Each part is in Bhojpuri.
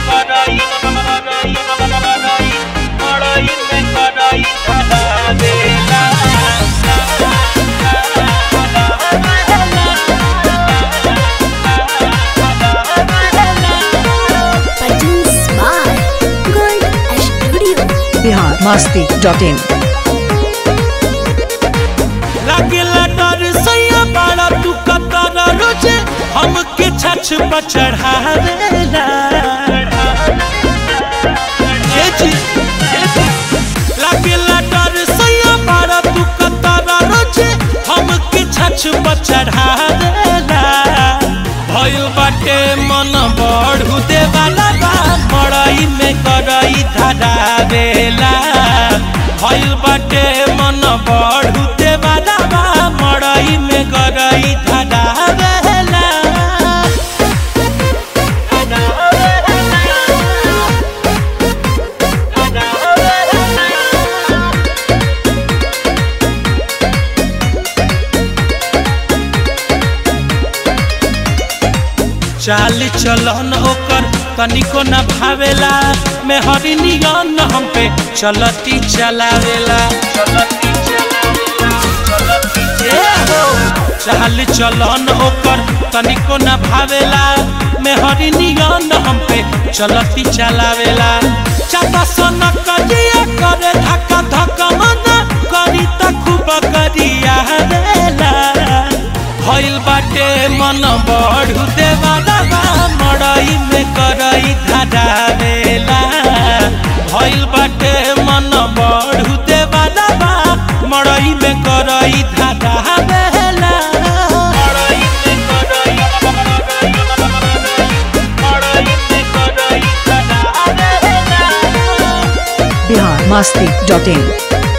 कराई कराई कराई मड़ई में कराई धरा देला Produced by Gold Studio. Bihar Masti dot in लागेला डर सैया बाड़ा तू कतर रोजे हमके छछ पर चढ़ावेला ये जी, ये जी। लागेला डर सैया बाड़ा तू कतर रोजे हमके छछ पर चढ़ावेला भइल बाटे मन बढ़ू देवाला बा मड़ई में करई धरावेला भइल बाटे मन बढ़ू देवाला बा मड़ई में करई धरावेला चाल चलन ओकर तनिको न भावेला मैं हरी नियन हम पे चलती चलावेला चलती चलावेला चलती चाल चलन ओकर तनिको न भावेला मैं हरी नियन हम पे चलती चलावेला चाटा सोना करिया करे धक्का धक्का मना करी त खूब करिया देला भइल बाटे मन बढ़ू देवाला बा मड़ई में करई धरावेला भइल बाटे मन बढ़ू देवाला बा मड़ई में करई धरावेला मड़ई में करई मड़ई में करई धरावेला बिहार मस्ती डॉट इन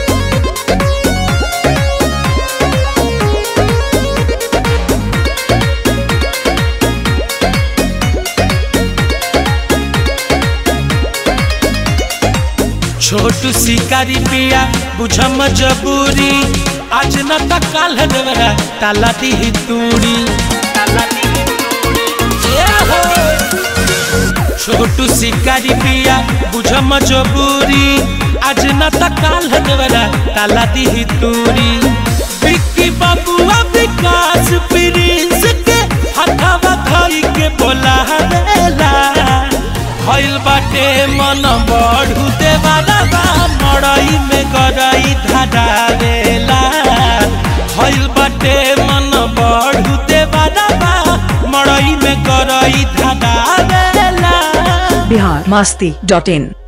छोटू शिकारी पिया बुझ मजबूरी आज न त काल देवरा ताला दी तूड़ी ए हो। छोटू शिकारी पिया बुझ मजबूरी आज न त काल देवरा ताला दी तूड़ी विक्की बबुआ विकास प्रिंस के हथवा धई के बोला देला भइल बाटे मन बढ़ू देवाला बा मड़ई में गरई धरावेला भइल बाटे मन बढ़ू देवाला बा मड़ई में गरई धरावेला बिहार मस्ती डॉट इन